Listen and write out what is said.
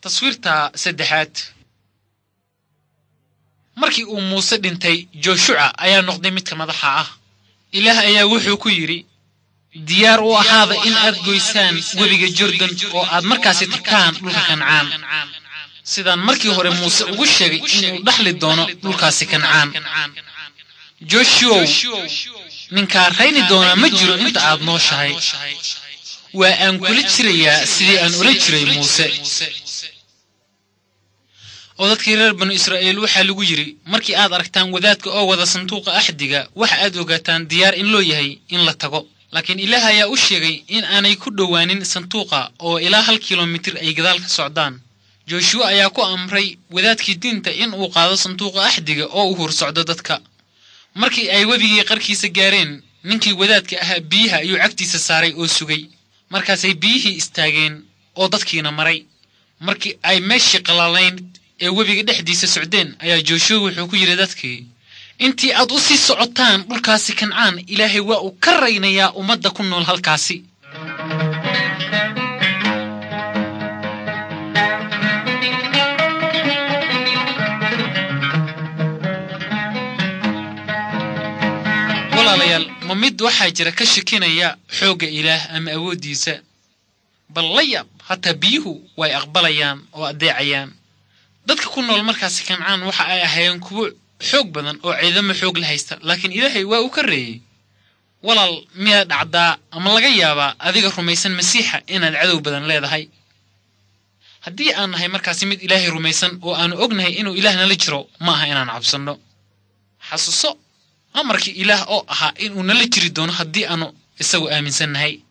taswiirta saddexaad markii uu muuse dhintay jooshuca ayaa noqday midka madaxa ah ilaah ayaa wuxuu ku yidhi diyaar u ahaada in aad goysaan webiga jordan oo aad markaasi tagtaan dhulka kancaan sidaan markii hore muuse ugu sheegay inuu dhaxli doono dhulkaasi kancaan joshuow ninkaa rayni doonaa ma jiro inta aad nooshahay waa aan kula jirayaa sidii aan ula jiray muuse oo dadkii reer banu israa'iil waxaa lagu yidhi markii aad aragtaan wadaadka oo wada sanduuqa axdiga waxa aad ogaataan diyaar in loo yahay in la tago laakiin ilaah ayaa u sheegay in aanay ku dhowaanin sanduuqa oo ilaa hal kilomitir ay gadaal ka socdaan jooshuwa ayaa ku amray wadaadkii diinta in uu qaado sanduuqa axdiga oo u hur socdo dadka markii ay webigii qarkiisa gaareen ninkii wadaadka ahaa biyaha ayuu cagtiisa saaray oo sugay markaasay biyihii istaageen oo dadkiina maray markii ay meeshii qalaalayn ee webiga dhexdiisa socdeen ayaa jooshuwa wuxuu ku yidhi dadkii intii aad u sii socotaan dhulkaasi kancaan ilaahay waa uu ka raynayaa ummadda ku nool halkaasi walaalayaal ma mid waxaa jira ka shakinaya xoogga ilaah ama awooddiisa bal la yaab hataa biyuhu way aqbalayaan oo addeecayaan dadka ku nool markaasi kancaan waxa ay ahaayeen kuwo xoog badan oo ciidamo xoog la haysta laakiin ilaahay waa uu ka reeyey walaal miyaad dhacdaa ama laga yaabaa adiga rumaysan masiixa inaad cadow badan leedahay haddii aan nahay markaasi mid ilaahay rumaysan oo aanu ognahay inuu ilaah nala jiro ma aha inaan cabsanno xasuuso amarkii ilaah oo ahaa inuu nala jiri doono haddii aanu isagu aaminsannahay